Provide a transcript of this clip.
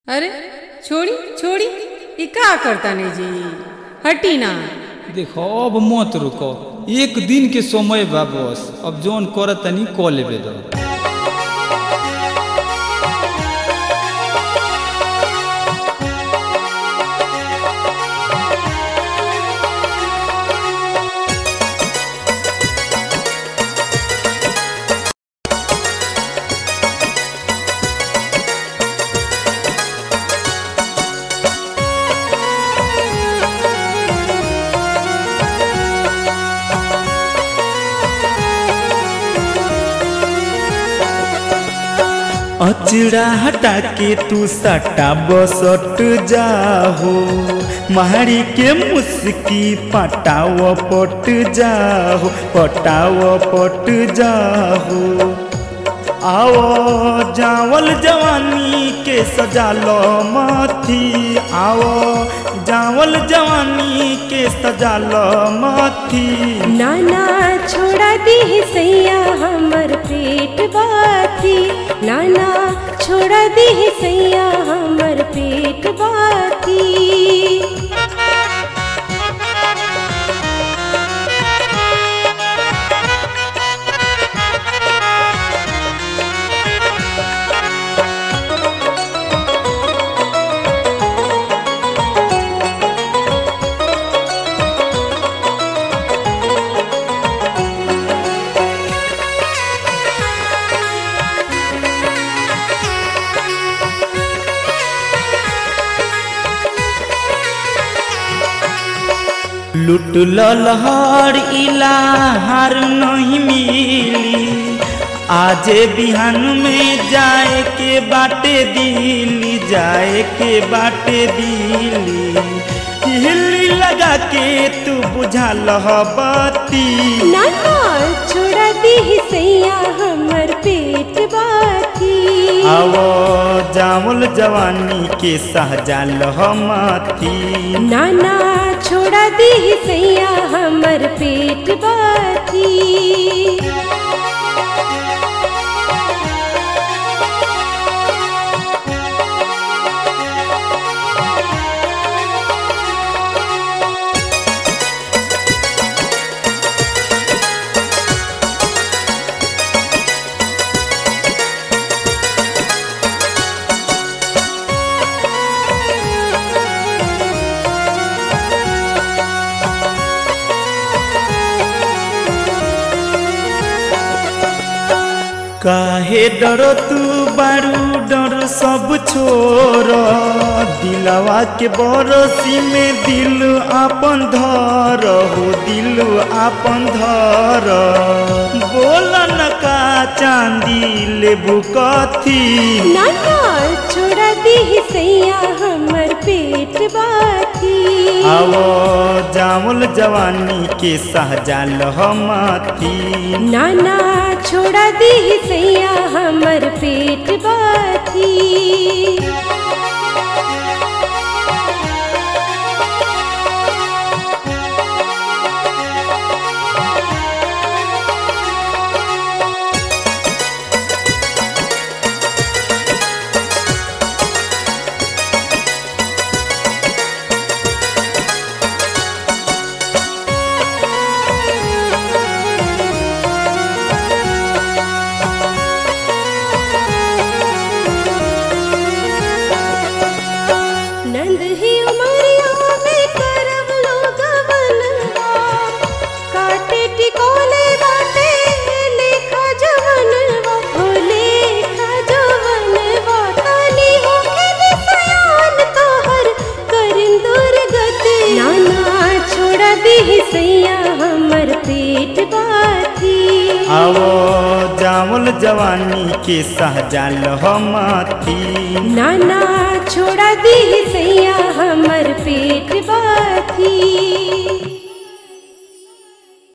अरे छोड़ी छोड़ी ई का करता नहीं जी हटी ना देखो अब मत रुको एक दिन के समय बा बस अब जौन करत तनी क लेबे दो अचड़ा हटा के तू सटा बसट जाहो मारी के मुस्की पटाव पट जाहो पटाव पट जाहो आओ जावल जवानी के सजा लो मथी आओ जावल जवानी के सजा लो मथी नाना छोड़ा दी सैया हमर पेट बाती नाना छोड़ा दी सैया हमर पेट बाती लुट लहर इलाहार नहीं मिली आजे बिहान में जाए के बाटे दिल्ली जाए के बाटे दिल्ली हिल्ली लगा के तू बुझा लह बत्ती नाना छोड़ा दी सैया हमर पेट बाती आवो जामुल जवानी के सहजा लह मथी नाना छोड़ा दी सैया हमर पेट बाती काहे डर तू बारू डर सब छोर दिलवा के बरसी में दिल आपन धर हो दिल आपन धर बोल न का चांदी लेबू कथी नाना छोड़ा दी सैया हमर पेट बाती आवो जामुल जवानी के सहजा लहमती नाना छोड़ा दी सैया हमर पेट बाती नंद ही उमरिया में करब लोग बनवा काटे टिकोले बाटे लेखा जवनवा हो लेखा जवनवा काली होके दिसयान तोहर करिन दुर्गति नाना छोड़ा दी सैया हमर पेट बाती आवो जामुल जवानी के सहजा लहमती नाना छोड़ा दी सैया हमर पेट बाती